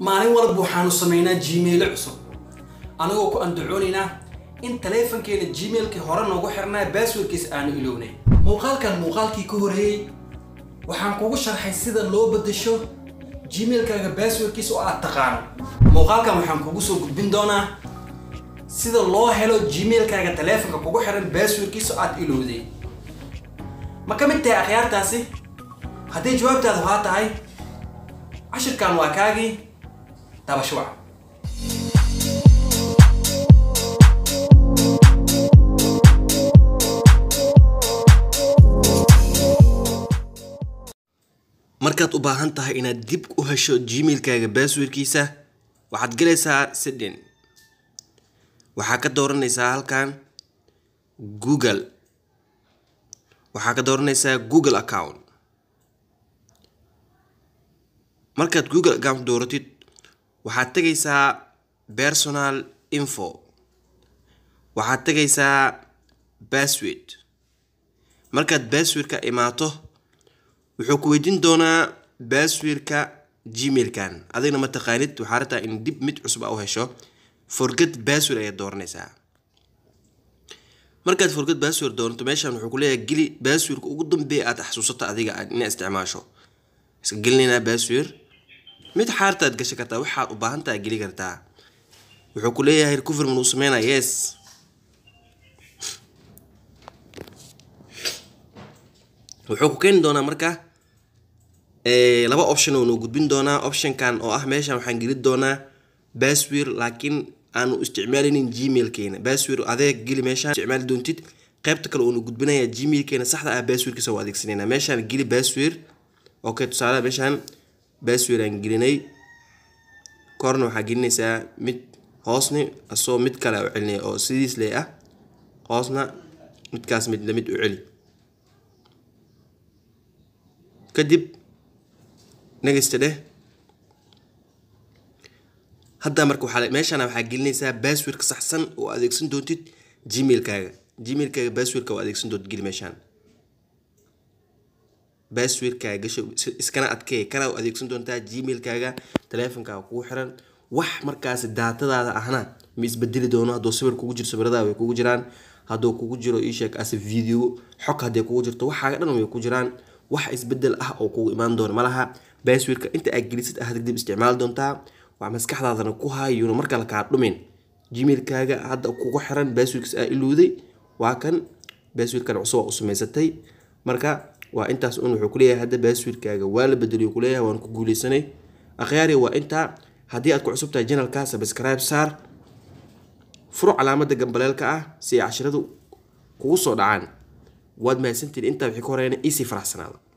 maalin walba waxaanu samaynaa gmailo cusub anigoo ku andacoonaynaa in taleefankeena gmailkii hore noogu xirnaa baaswordkiis aanu ilownay muuqaalkan muuqaalkii ka horeeyey waxaan kugu sharxay sida loo bedesho gmailkaaga baaswordkiis oo aad taqaano muuqaalkan waxaan kugu soo gudbin doonaa sida loo helo gmailkaaga taleefanka kugu xiran baaswordkiis oo aad ilowday ma ka mid tahay akhyaartaasi haddii jawaabtaadu haa tahay cashirkan waa kaagii dabashuwac markaad u baahan tahay inaad dib u hesho gmailkaaga baaswordkiisa waxaad galaysaa sidin waxaa ka dooranaysaa halkan google waxaa ka dooranaysaa google account markaad google account dooratid waxaad tegaysaa personal info waxaad tegaysaa bassword markaad basswordka imaato wuxuu ku weydiin doonaa basswordka gmailkan adigna ma taqaanid waxaa rabtaa in dib mid cusub a u hesho forget bassword ayaad dooranaysaa markaad forget bassword doonato meeshan wuxuu kuleeyahay geli basswordka ugu dambeeya aad xasuusato adiga inaad isticmaasho iska gelinaynaa bassword mid xaartaad gashan kartaa waxaad u baahantaha geli kartaa wuxuu ku leeyahay recoverman uu sameynaa yes wuxuu ku keeni doonaa marka laba option oo noo gudbin doonaa optionkan oo ah meeshan waxaan geli doonaa bassword laakiin aanu isticmaalinin gmailkeena bassword adeeg geli meeshaan isticmaali doontid qaybta kale uunu gudbinaya gmailkeena saxda ah basswordkiisa waa adeegsanayna meeshaan geli bassword okay tusaale meeshaan bassword aan gelinay korna waxaa gelinaysaa mid hoosni asoo mid kale u celinaya oo sidiis lee ah hoosna midkaas mid lamid u celi kadib negasta dheh hadda marka waxaa meeshana waxaa gelinaysaa basswordka saxsan oo adeegsan doontid gmailkaaga gmailkaaga basswordka oo adeegsan doontid geli meeshaan basswordkaaga gasho iskana adkee kana adeegsan doontaa gmailkaaga taleefonkaaga kugu xiran wax markaasi daatadaada ahna ma isbedeli doono hadduu sawir kugu jiro sawiradaada way kugu jiraan hadduu kugu jiro isheeg ase video xog hadday kugu jirto waxaaga dhan way ku jiraan wax isbedel ah oo kugu imaan doona malaha basswordka inta aad gelisid ah dib isticmaali doontaa waa maskaxdaadana ku haayuuna markale kaa dhumin gmailkaaga hadda kugu xiran basswordkiis aa ilowday waa kan basswordkan cusub aa u samaysatay marka waa intaas un wuxuu kuleeyahay hadda basswordkaaga waa la bedeliyo kuleeyahay waan ku guuleysanay akhyaari waa intaa haddii aad ku cusub tahay janalka subscribe saar furo calaamada gambaleelka ah si ay cashiradu kugu soo dhacaan waad mahadsantiin intaa wixii ka horeena iisii faraxsanaada